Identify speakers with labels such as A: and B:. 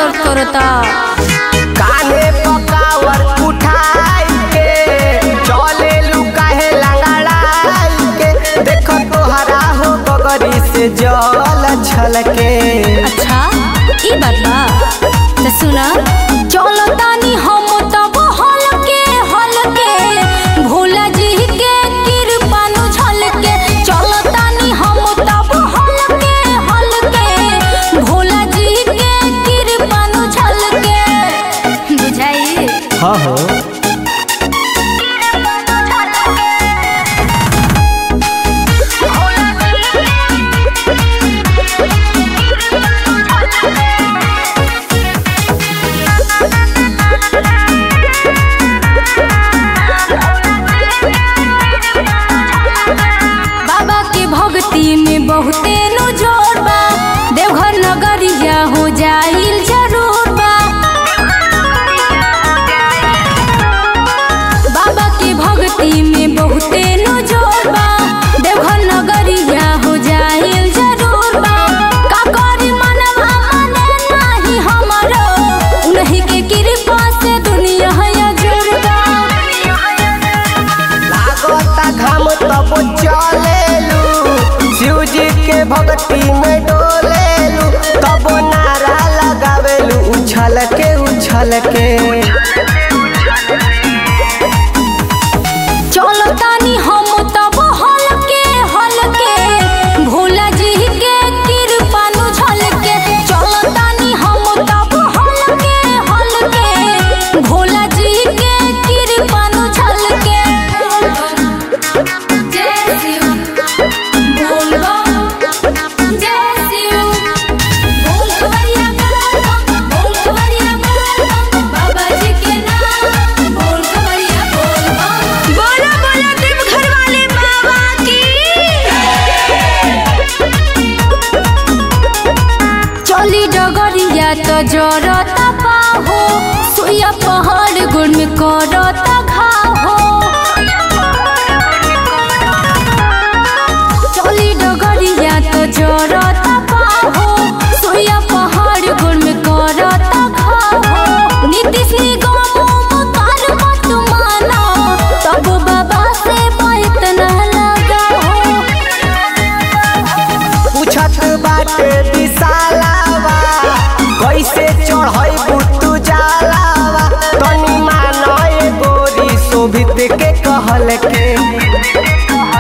A: दर्द करता
B: काने पकावर उठाई के चले लुकाहे लंगड़ाई के देखो तोहरा हो गगरी से जल छलके
A: अच्छा ई बात बा तो सुना चलो तानी हम तब हल के हल के भोला जी के कृपानु झल के चलो तानी हम तब हल के हल के भोला जी के कृपानु झल के बुझाई
B: हाँ हो
A: बाबा के भक्ति में बहुते नु जोर बा देवघर नगरिया हो जाइल जरूर बा बाबा के भक्ति में बहुते नु जोर बा देवघर नगरिया हो जाइल जरूर बा का करी मनवा माने नाही हमरो उन्हीं के कृपा से दुनिया है जुड़बा
B: लागता घाम तब चलेलू शिव जी के भक्ति में डोलेलू तब नारा लगावेलू उछल के उछल के
A: चलो तानी हम तब हल के हल के भोला जी के कृपानु झल के चलो तानी हम तब हल के हल के भोला जी के कृपानु झल के जय शिव बोल बम जय शिव बोल खबरिया बोल बोल खबरिया बोल बाबा जी के नाम बोल खबरिया बोल बम बोला बोला तुम घर वाले बाबा की चली डगरिया तो जरता पाहो सुइया पहाड़ गुड़ में करता घाहो चली डगरिया तो जरता पाहो सुइया पहाड़ गुड़ में करता घाहो नीतीश निगम मकार मत माना तब बाबा से बात न लगाओ
B: पूछत बाटे दिसालावा कैसे चढ़ई बुतु जालावा तनी मानो ए गोरी शोभित के कहल के